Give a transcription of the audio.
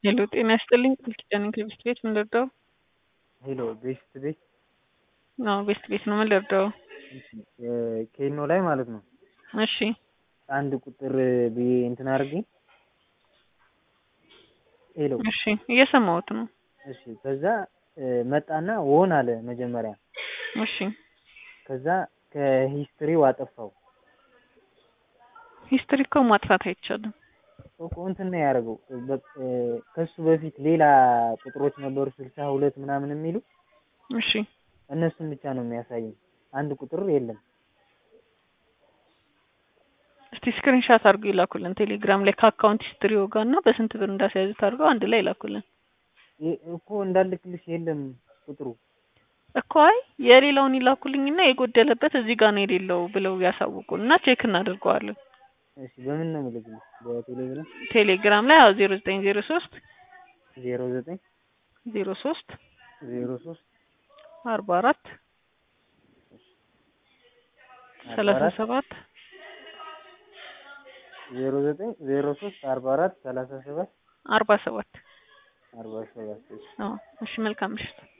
ሄሎ ጤና ይስጥልኝ ቃል ኪዳን ከቤስት ቤት ምን ልርዳው? ሄሎ ቤስት ቤት አዎ ቤስት ቤት ነው ምን ልርዳው? ኬኖ ላይ ማለት ነው። እሺ አንድ ቁጥር ብዬ እንትን አድርጌ ሄሎ እሺ እየሰማሁት ነው። እሺ ከዛ መጣና ወን አለ መጀመሪያ እሺ ከዛ ከሂስትሪው አጠፋው ሂስትሪ እኮ ማጥፋት አይቻልም። እኮ እንትን ነው ያደረገው ከሱ በፊት ሌላ ቁጥሮች ነበሩ ስልሳ ሁለት ምናምን የሚሉ እሺ እነሱን ብቻ ነው የሚያሳየኝ። አንድ ቁጥር የለም። እስቲ ስክሪንሻት አድርገው ይላኩልን ቴሌግራም ላይ ከአካውንት ሂስትሪው ጋር እና በስንት ብር እንዳስያዙት አድርገው አንድ ላይ ይላኩልን ይ- እኮ እንዳልክልሽ የለም ቁጥሩ እኮ አይ የሌላውን ይላኩልኝና የጎደለበት እዚህ ጋር ነው የሌለው ብለው ያሳውቁን እና ቼክ እናደርገዋለን። እሺ በምን ነው የምልክልሽ? በቴሌግራም ቴሌግራም ላይ አዎ ዜሮ ዘጠኝ ዜሮ ሶስት ዜሮ ዘጠኝ ዜሮ ሶስት ዜሮ ሶስት አርባ አራት ሰላሳ ሰባት ዜሮ ዘጠኝ ዜሮ ሶስት አርባ አራት ሰላሳ ሰባት አርባ ሰባት አርባ ሰባት እሺ አዎ እሺ መልካም ምሽት